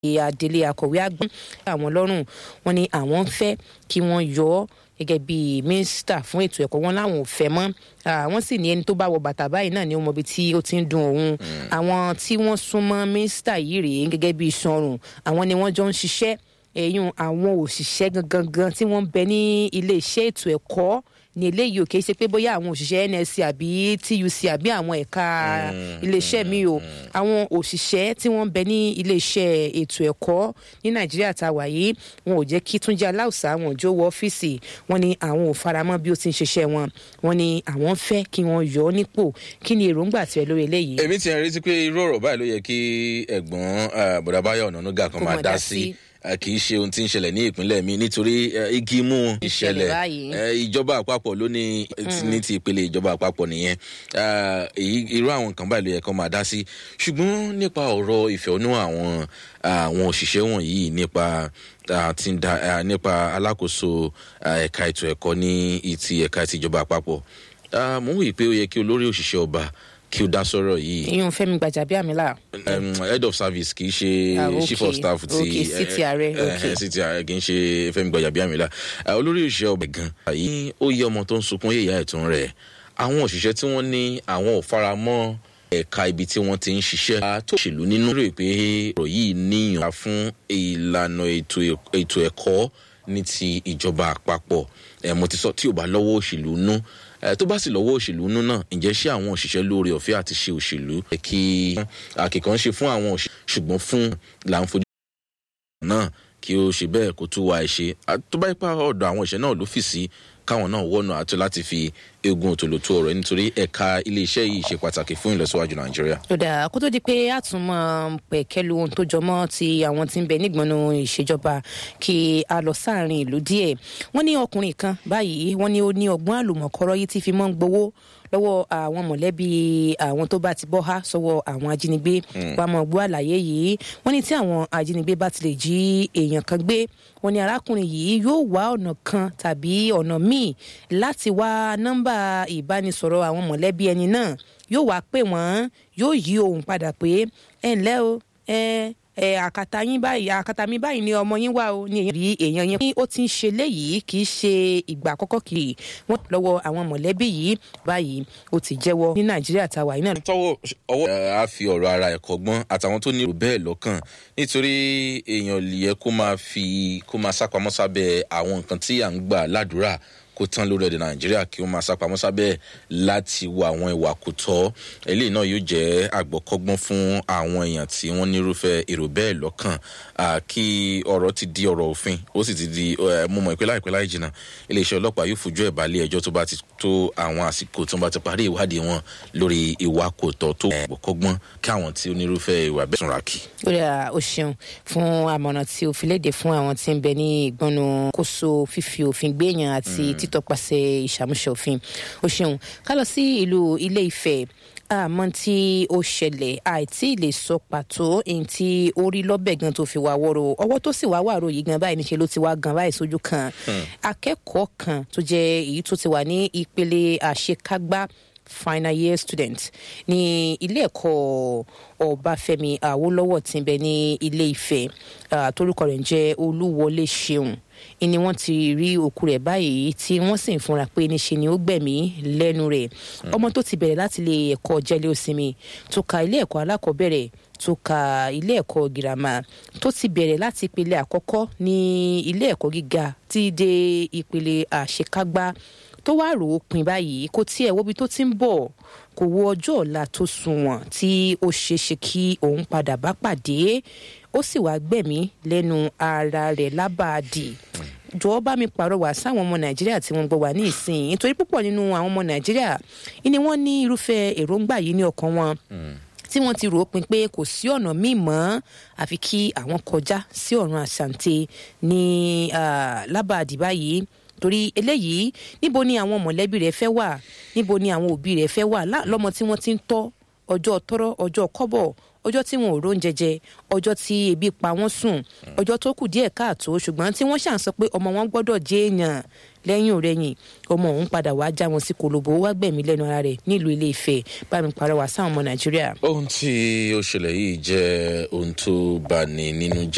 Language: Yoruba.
adelé akọ̀wé àgbà àwọn lọ́rùn wọn ni àwọn ń fẹ́ kí wọ́n yọ ọ́ gẹ́gẹ́ bí mínísítà fún ètò ẹ̀kọ́ wọn láwọn ò fẹ́ mọ́ àwọn sì ní ẹni tó bá wọ bàtà báyìí náà ni ó mọ ibi tí ó ti ń dun òun àwọn tí wọ́n súnmọ́ mínísítà yìí rèé gẹ́gẹ́ bí sọrùn àwọn ni wọ́n jọ ń ṣiṣẹ́ ẹ̀yún àwọn òṣìṣẹ́ gangan tí wọ́n ń bẹ ní ilé iṣẹ́ ètò ẹ̀kọ́ ní eléyìí ò kì í ṣe pé bóyá àwọn òṣìṣẹ́ nsc àbí tuc àbí àwọn ẹ̀ka iléeṣẹ́ mi o àwọn òṣìṣẹ́ tí wọ́n ń bẹ ní iléeṣẹ́ ètò ẹ̀kọ́ ní nàìjíríà tá a wà yìí wọn ò jẹ́ kí túnjí aláùsá wọn jó wọ ọ́fíìsì wọn ni àwọn ò faramọ́ bí ó ti ń ṣiṣẹ́ wọn wọn ni àwọn fẹ́ kí wọ́n yọ ọ́ nípò kí ni èròǹgbà tiẹ̀ lórí eléyìí. èmi ti retí pé irú ọ̀rọ̀ báyìí ló yẹ kí ẹ̀gbọ́n bọ̀dàbáyọ̀ ọ̀nànúgà kan máa dá sí kì í ṣe ohun tí ń ṣẹlẹ̀ ní ìpínlẹ̀ mi nítorí igi mú ìṣẹ̀lẹ̀ ìjọba àpapọ̀ ló ní ní ti ìpele ìjọba àpapọ̀ nìyẹn irú àwọn nǹkan báyìí ló yẹ kó máa dá sí ṣùgbọ́n nípa ọ̀rọ̀ ìfẹ̀hónú àwọn àwọn òṣìṣẹ́ wọ̀nyí nípa nípa alákòóso ẹ̀ka ètò ẹ̀kọ́ ní ti ẹ̀ka ti ìjọba àpapọ̀ mo ń wí pé ó yẹ kí olórí òṣìṣẹ́ ọba kí o dá sọ̀rọ̀ yìí. ìyún fẹmi gbàjàbíàmílà. head of service kì í ṣe chief of staff ti ok city ààrẹ ok city ààrẹ kì í ṣe fẹmi gbàjàbíàmílà olórí òṣìṣẹ́ ọbẹ̀ gan. àyè ó yẹ ọmọ tó ń sunkún yéèyà ẹ̀tún rẹ̀ àwọn òṣìṣẹ́ tí wọ́n ní àwọn ò fara mọ́ ẹ̀ka ibi tí wọ́n ti ń ṣiṣẹ́ tó ṣèlú nínú rẹ̀ pé ọ̀rọ̀ yìí níyàn fún ìlànà ètò ẹ̀kọ́ ní ti ìjọba àpapọ̀ mo ti sọ tí ò bá lọ́wọ́ òṣèlú nú tó bá sì lọ́wọ́ òṣèlú nú náà ǹjẹ́ ṣé àwọn òṣìṣẹ́ lóore ọ̀fẹ́ àti ṣe òṣèlú kí àkìkan ṣe fún àwọn òṣìṣẹ́ ṣùgbọ́n fún là ń fojú náà kí ó ṣe bẹ́ẹ̀ kó tún wá ẹ ṣe tó bá ipa ọ̀dọ̀ àwọn òṣìṣẹ́ náà ló fì sí káwọn náà wọ́nà àti láti fi egun òtòlótó ọ̀rọ̀ nítorí ẹ̀ka iléeṣẹ́ yìí ṣe pàtàkì fún ìlọsíwájú nàìjíríà. ó dáa kó tó di pé a tún mọ pẹ̀kẹ́lu ohun tó jọmọ́ ti àwọn tí ń bẹ nígbọnú ìṣèjọba kí a lọ sáàrin ìlú díẹ̀ wọ́n ní ọkùnrin kan báyìí wọ́n ní ó ní ọgbọ́n àlùmọ̀kọ́rọ́ yìí tí fi mọ́ ń gbowó lọ́wọ́ àwọn mọ̀lẹ́bí àwọn tó bá ti bọ́ há sọ́wọ́ àwọn ajínigbé wàá mọ̀ gbọ́ àlàyé yìí wọ́n ní tí àwọn ajínigbé bá ti lè jí èèyàn kan gbé wọ́n ní arákùnrin yìí yóò wá ọ̀nà kan tàbí ọ̀nà míì láti wá nọ́mbà ìbánisọ̀rọ̀ àwọn mọ̀lẹ́bí ẹni náà yóò wá pè wọ́n yóò yí ohùn padà pé ẹ ǹlẹ́ o ẹ ẹ àkàtà yín báyìí àkàtà mi báyìí ni ọmọ yín wá o ní èèyàn rí èèyàn yẹn. ó ti ń ṣe léyìí kì í ṣe ìgbà àkọ́kọ́ kiri wọ́n lọ́wọ́ àwọn mọ̀lẹ́bí yìí báyìí ó ti jẹ́wọ́ ní nàìjíríà táwa yìí náà. tọwọ́ ọwọ́ a fi ọ̀rọ̀ ara ẹ̀ kọ́gbọ́n àtàwọn tó ní bẹ́ẹ̀ lọ́kàn nítorí èèyàn yẹ kó máa fi kó máa sápamọ́ sábẹ́ àwọn nǹkan tí à ń gbà ládùúrà kó tán lórí èdè nàìjíríà kí ó máa sápamọ́ sábẹ́ láti wo àwọn ìwà kò tọ́ eléyìí náà yóò jẹ́ àgbọ̀kọ́gbọ́n fún àwọn èèyàn tí wọ́n nírúfẹ́ èrò bẹ́ẹ̀ lọ́kàn kí ọ̀rọ̀ ti di ọ̀rọ̀ òfin ó sì ti di mo mọ̀ pé láìpẹ́ láì jìnnà iléeṣẹ́ ọlọ́pàá yóò fojú ẹ̀ balẹ̀ ẹjọ́ tó bá ti tó àwọn àsìkò tó bá ti parí ìwádìí wọn lórí ìwà kò tọ́ tó àgbọ̀kọ́gbọ́n kí àwọn tí onírúfẹ́ ìwà bẹ́ẹ̀ súnra kì. ó dà ó ṣeun fún àmọ̀ràn tí o fi léde fún àwọn tí ń bẹ ní ìgbọ́nu kóso fífi òfin gbéyàn àti títọpasẹ̀ ìṣàmúṣe òfin ó ṣeun ká lọ sí ìlú ilé ìfẹ́ àmọ́ tí ó ṣẹlẹ̀ àìtí lè sọ pàtó èyí tí ó rí lọ́bẹ̀ gan tó fi wá wọ́rọ̀ ọwọ́ tó sì wá wàrò yìí gan báyìí níṣẹ́ ló ti wá gan báyìí sójú kan akẹ́kọ̀ọ́ kan tó jẹ́ èyí tó ti wà ní ìpele àṣekágbá final year student ní ilé ẹ̀kọ́ ọbáfẹ́mi awólọ́wọ̀ tí ń bẹ ní ilé ìfẹ́ torúkọ rẹ̀ ń jẹ́ olúwọlé ṣeun ni wọ́n ti rí òkú rẹ̀ báyìí tí wọ́n sì ń fúnra pé níṣe ni ó gbẹ̀mí lẹ́nu rẹ̀ ọmọ tó ti bẹ̀rẹ̀ láti ilé ẹ̀kọ́ jẹ́lé òsinmi tó ka ilé ẹ̀kọ́ alákọ̀ọ́bẹ̀rẹ̀ tó ka ilé ẹ̀kọ́ girama tó ti bẹ̀rẹ̀ láti ìpele àkọ́kọ́ ní ilé ẹ̀kọ́ gíga tí dé ìpele àṣekágbá tó wá rò ó pin báyìí kò tiẹ̀ wóbi tó ti ń bọ̀ kò wo ọjọ́ ọ̀la tó sunwọ̀n tí ó ṣeéṣe kí òun padà bá pàdé ó sì wá gbẹ̀mí lẹ́nu ara rẹ̀ lábàádì jọ̀wọ́ bá mi pàrọwà sáwọn ọmọ nàìjíríà tí wọ́n gbọ́ wà ní ìsìn nítorí púpọ̀ nínú àwọn ọmọ nàìjíríà ni wọ́n ní irúfẹ́ èròǹgbà yìí ní ọkàn wọn tí wọ́n ti rò ó pin pé kò sí ọ̀nà míì mọ́ àfi kí àwọn kọjá sí ọ̀run àṣàǹtẹ̀ ní lábàádì báyìí torí eléyìí níbo ni àwọn mọ̀lẹ́bí rẹ̀ fẹ́ wà níbo ni àwọn òbí rẹ̀ fẹ́ wà lọ́mọ tí wọ́n ti ń tọ́ ọjọ́ tọ́rọ́ ọjọ́ kọ́bọ̀ ọjọ́ tí wọn ò róúnjẹ jẹ ọjọ́ tí ebi pa wọ́n sùn ọjọ́ tó kù díẹ̀ káàtó ṣùgbọ́n tí wọ́n ṣàn sọ pé ọmọ wọn gbọ́dọ̀ jẹ́ èèyàn lẹ́yìn òrẹ́yìn ọmọ òun padà wá já wọn sí kolobo wá gbẹ̀mí lẹ́nu ara rẹ̀ nílùú ilé ìfẹ́ bá mi parọ́ wá sáwọn ọmọ nàìjíríà. ohun tí ó ṣẹlẹ̀ yìí jẹ́ ohun tó bani nínú jẹ́